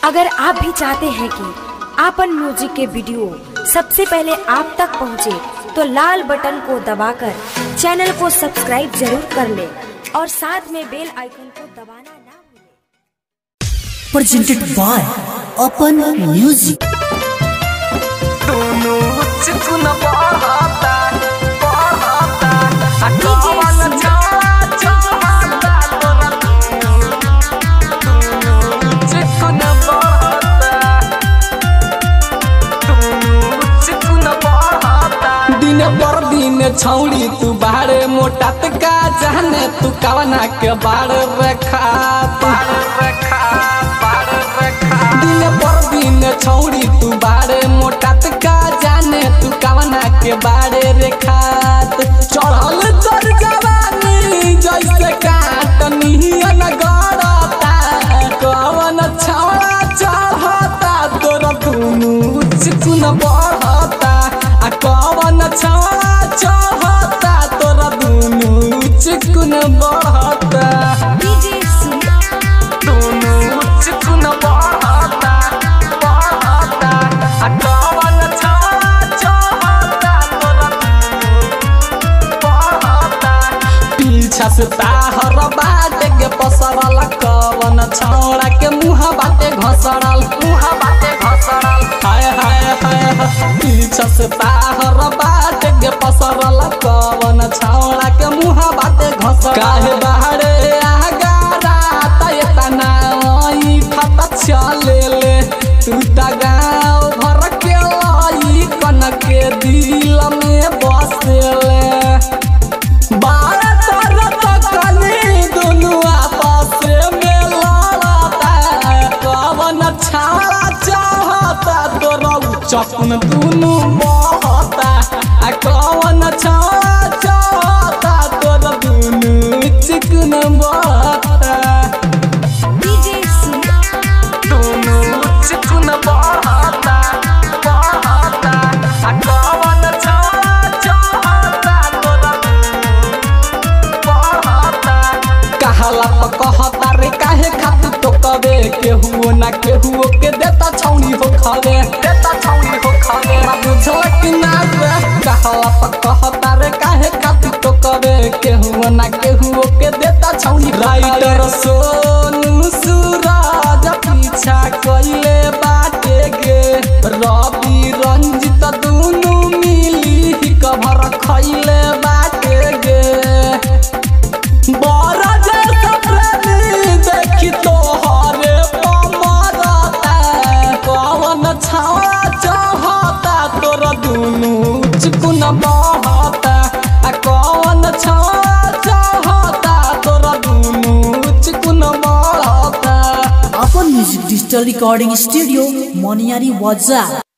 अगर आप भी चाहते हैं कि आपन म्यूजिक के वीडियो सबसे पहले आप तक पहुंचे, तो लाल बटन को दबाकर चैनल को सब्सक्राइब जरूर कर ले और साथ में बेल आइकन को दबाना ना भूलें। presented by Open Music. दोनों चिकन बढ़ता बढ़ता आ कवन छाड़ा छाड़ा तोरा दोनों चिकन बढ़ता दोनों चिकन बढ़ता दिन पर दिन छौड़ी तू बारे मोटा का जाने तू कवना के बाड़ रखा बाड़ रखा बाड़ रखा दिन पर दिन छौड़ी तू बारे मोटा का जाने तू कवना के बारे रेखात चढ़ल चढ़ जवानी जैसे काटनियन गड़ता कवन छौड़ा चढ़ता तोरा दुनू चिकुन बढ़ता आ कवन छौड़ा चढ़ता तोरा दुनू चिकुन बढ़ता दोनों चिकन बढ़ता बढ़ता आ कवन छौड़ा चढ़ता तोरा बढ़ता पीछा से ताहर बाटे के पसरल कवन छौड़ा के मुँह बाटे घसरल मुँह बाटे घसरल हाय हाय हाय हाय। पीछा से ताहर बाटे के पसरल कवन छौड़ा के मुँह बाटे घसरल काहे बाहरे आगारा तय तना ई खत चले ले तू ता गाँव भर के लाई कन के दिल में बसेले बारह तरह कली दुनु आपस में लड़ता कवन छाड़ा चाहता तोरा चकुन दुनु बहता आ कवन छाड़ा चाहता तोरा दुनु चिकन बहता दुनु चिकन बहता बहता आ कवन छाड़ा चाहता तोरा कहला प कहता रे काहे खातू तो कबे केहू ना केहू के देता छौनी हो खावे देता छौनी हो खावे ना बुझल कि ना रे कहला प कहता रे काहे खातू तो कबे केहू ना केहू के देता छौनी राइटर सोनू सूरज पीछा कइले बाटे गे रवि रंजित दुनु मिली कभर खइले बाटे गे बड़ा जैसा प्रेमी देखी तोहरे पमरता कवन छावा चाहता तोरा दुनू चिकुन बहता आ कवन छावा चाहता तोरा दुनू चिकुन बढ़ता Open Music Digital Recording Studio, Moniari Waza.